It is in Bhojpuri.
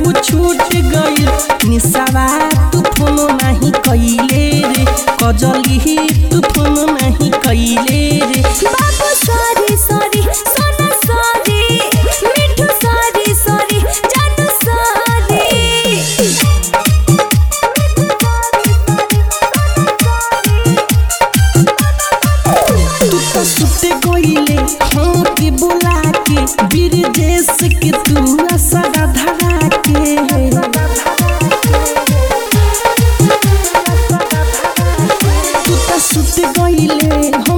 उ छूट गइल निसावा तू फोन नाही कइले रे कजली तू फोन नाही कइले रे बाबू सॉरी सॉरी सोना सॉरी मिठू सॉरी सॉरी जानू सॉरी तू तो सुते गइले हाँ के बुला के वीर देश के तू असरा धरा के तू तो सुते गइले